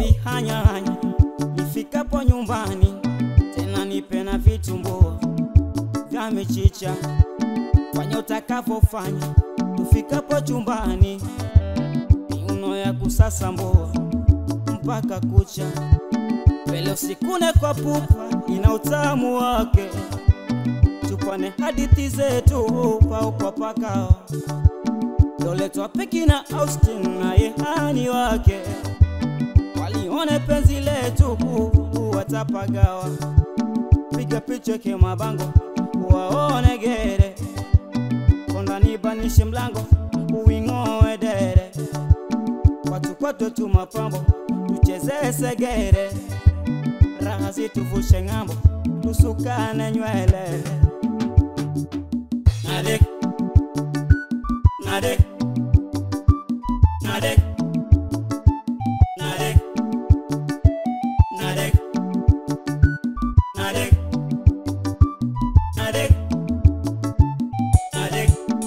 bihanyahanya nifikapo nyumbani tena nipe na vitumbua vya michicha fanya utakavyofanya tufikapo chumbani miuno ya kusasambua mpaka kucha mbele usikune kwa pupa ina utamu wake tupane hadithi zetu pao kwa pakao doletwa peki na Austin na yehani wake walione penzi letu watapagawa piga picha ke mabango waone gere kondanibanishe mlango uwing'oe dere watu kwetu tu mapambo tucheze segere raha zituvushe ng'ambo tusukane nywele Nadek, nadek, nadek, nadek, nadek, nadek, nadek, nadek.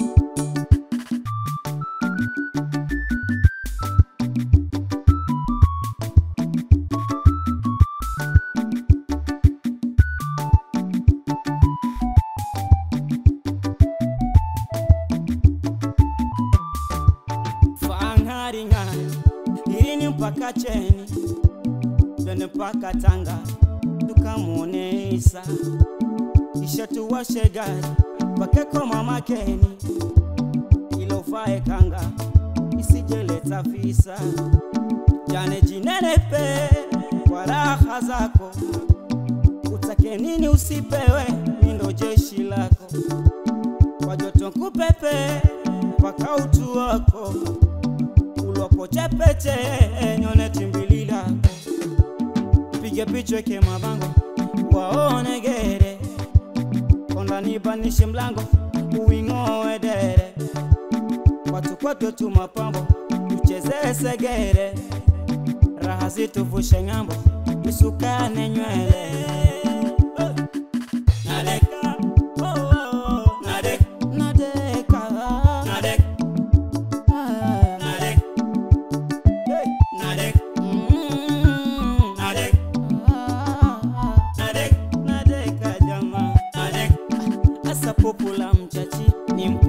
fangaringani irini mpaka cheni twende mpaka tanga tukamwone isa kisha tuwashe gari pakeko mamakeni ilovae kanga isijeleta visa jane jinenepe kwa raha zako utake nini usipewe mindo jeshi lako kwa joto kupepe mpaka utu wako ulwapo chepeche nyone timbili lako pige picha ke mabango waone gere kondanibanishe mlango uwing'oe dere watu kwetu tu mapambo tucheze segere raha zituvushe ng'ambo tusukane nywele Nadeka, oh, oh, oh. Nadek, nadeka, nadek, ah, nadek, hey, nadek, mm, nadek, ah, nadek, nadeka jamaa, nadek, asa popo la mchachi ni